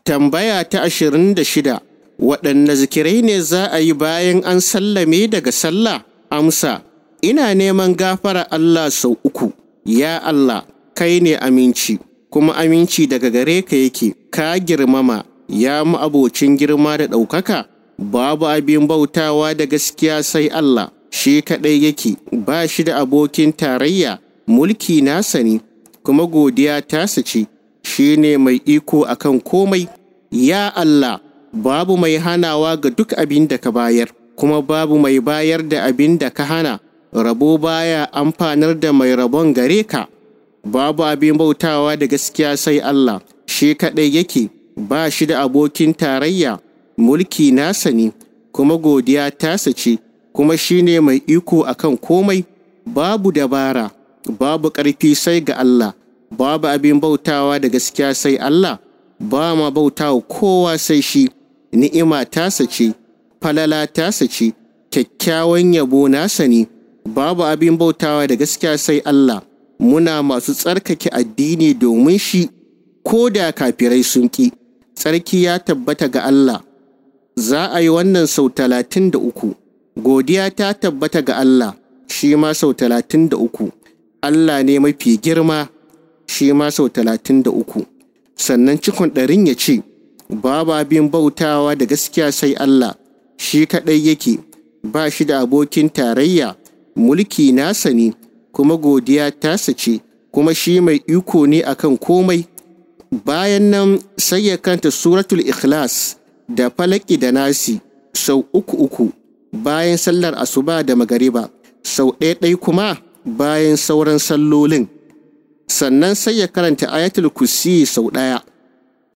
Tambaya ta ashirin da shida waɗanne zikirai ne za a yi bayan an sallame daga sallah? Amsa, ina neman gafara Allah sau uku, ya Allah, kai ne aminci, kuma aminci daga gare ka yake, ka girmama, ya abocin girma da ɗaukaka, babu abin bautawa da gaskiya sai Allah, shi kaɗai yake, ba shi da abokin tarayya, mulki nasa ne, kuma godiya tasa ce, shi ne mai iko akan komai, ya Allah, babu mai hanawa ga duk abin da ka bayar, kuma babu mai bayar da abin da ka hana, rabo baya amfanar da mai rabon gare ka. Babu abin bautawa da gaskiya sai Allah, shi kaɗai yake, ba shi da abokin tarayya, mulki nasa ne, kuma godiya tasa ce, kuma shi ne mai iko akan komai, babu dabara, babu ƙarfi sai ga Allah, babu abin bautawa da gaskiya sai Allah, ba ma bautawa kowa sai shi. ni'ima tasa ce, falala tasa ce, kyakkyawan yabo nasa ne, babu abin bautawa da gaskiya sai Allah, muna masu tsarkake addini domin shi, ko da kafirai sun ƙi, tsarki ya tabbata ga Allah. Za a yi wannan sau talatin da uku, godiya ta tabbata ga Allah, shi ma sau talatin da uku, Allah ne mafi girma, shi ma sau talatin da uku, sannan cikon ɗarin ya ce, babu abin bautawa da gaskiya sai Allah shi kaɗai yake ba shi da abokin tarayya mulki nasa ne kuma godiya tasa ce kuma shi mai iko ne akan komai bayan nan sai ya kanta suratul ikhlas da falaki da nasi sau uku uku bayan sallar asuba da magariba sau ɗaya kuma bayan sauran sallolin sannan sai ya karanta ayatul kursi sau ɗaya